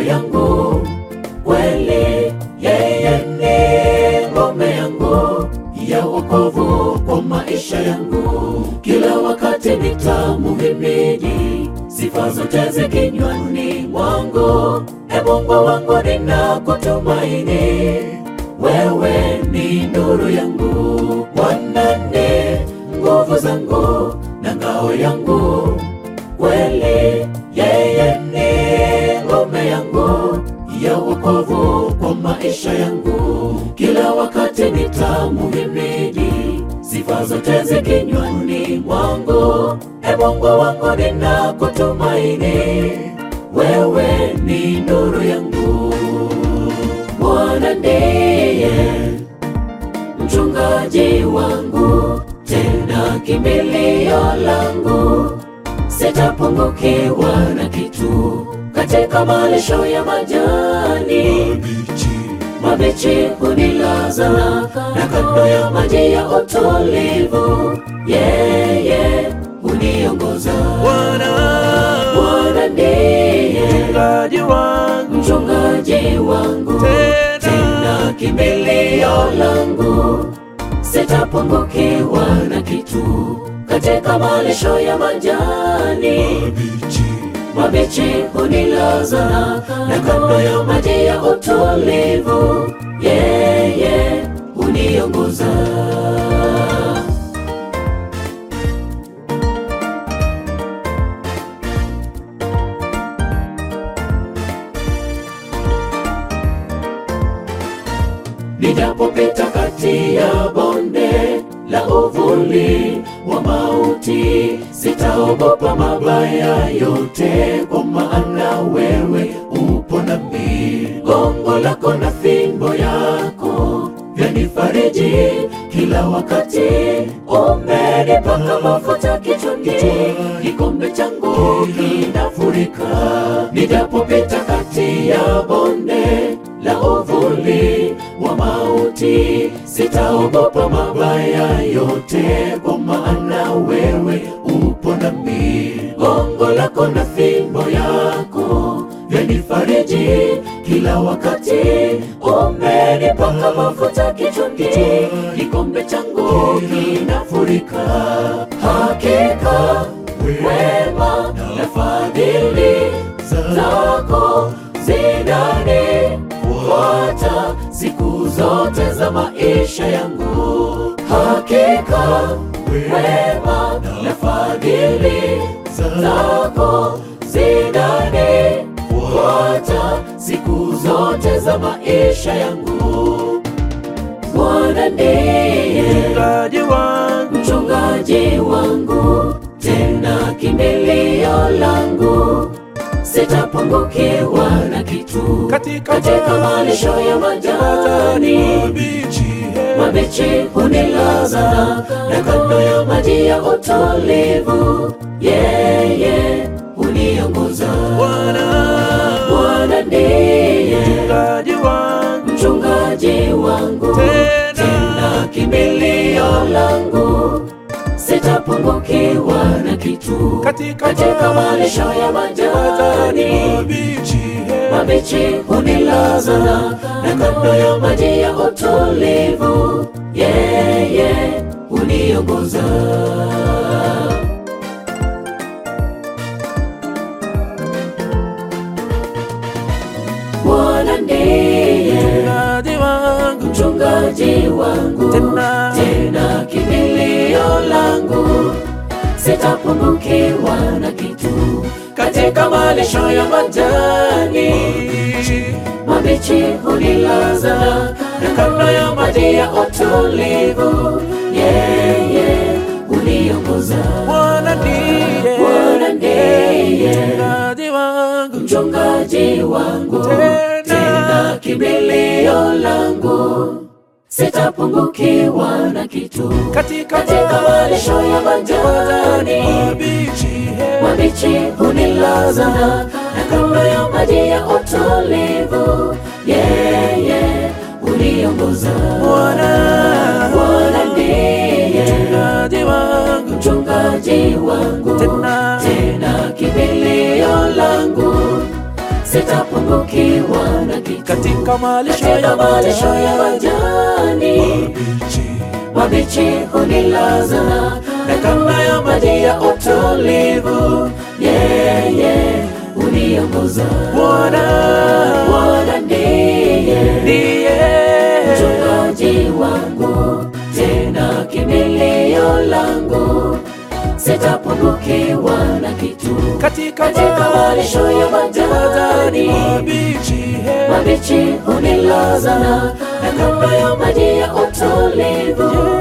ngao yangu, kweli yeye ni ngome yangu ya wokovu kwa maisha yangu. Kila wakati nitamuhimidi, sifa zote zi kinywani mwangu. E Mungu wangu, ninakutumaini, wewe ni nuru yangu. Bwana ni nguvu zangu na ngao yangu, kweli yeye ni ngome yangu ya wokovu kwa maisha yangu. Kila wakati nitamuhimidi, sifa zote zi kinywani mwangu. E Mungu wangu, ninakutumaini, wewe ni nuru yangu. Bwana ndiye mchungaji wangu, tena kimbilio langu, sitapungukiwa na kitu. Katika malisho ya majani mabichi hunilaza, na kando ya maji ya utulivu, yeye huniongoza. Bwana Bwana ndiye mchungaji wangu, mchungaji wangu, tena tena kimbilio langu, sitapungukiwa na kitu. Katika malisho ya majani mabichi hunilaza, na kando ya maji ya utulivu, yeye huniongoza. Nijapopita kati ya bonde la uvuli wa mauti, sitaogopa mabaya yote, kwa maana wewe upo nami. Gongo lako na fimbo yako vyanifariji kila wakati. Umenipaka mafuta kichwani, kikombe changu kinafurika. Nijapopita kati ya bonde la uvuli wa mauti, sitaogopa mabaya yote, kwa maana wewe upo nami. Gongo lako na fimbo yako vyanifariji kila wakati. Umenipaka mafuta kichwani, kikombe changu kinafurika. Hakika wema na fadhili zako zinanifuata siku zote za maisha yangu. Hakika wema na fadhili zako zinanifuata siku zote za maisha yangu. Bwana ndiye mchungaji wangu, mchungaji wangu, tena kimbilio langu, sitapungukiwa na kitu. Katika Katika malisho ya majani mabichi, mabichi hunilaza, na kando ya maji ya utulivu, yeye huniongoza. Bwana Bwana ndiye mchungaji wangu, mchungaji wangu, tena tena kimbilio langu, sitapungukiwa na kitu. katika Katika malisho ya majani mabichi, mabichi hunilaza, na kando ya maji ya utulivu, yeye huniongoza. Bwana ndiye mchungaji wangu, mchungaji wangu, tena tena kimbilio langu, sitapungukiwa na kitu. Katika malisho ya majani mabichi hunilaza, na kando ya maji ya utulivu, yeye huniongoza. Bwana ndiye Bwana ndiye mchungaji wangu, mchungaji wangu, Tena. tena kimbilio langu, sitapungukiwa na kitu. katika Katika malisho ya majani mabichi, mabichi hunilaza, na kando ya maji ya utulivu, yeye huniongoza. Bwana Bwana ndiye mchungaji wangu, mchungaji wangu, tena tena kimbilio langu, sitapungukiwa katika malisho katika ya malisho ya majani majani mabichi mabichi hunilaza na kando ya maji ya utulivu yeye huniongoza Bwana Bwana ndiye ndiye mchungaji wangu tena kimbilio langu sitapungukiwa na kitu katika katika malisho ya majani mabichi he. mabichi hunilaza na kando ya maji ya utulivu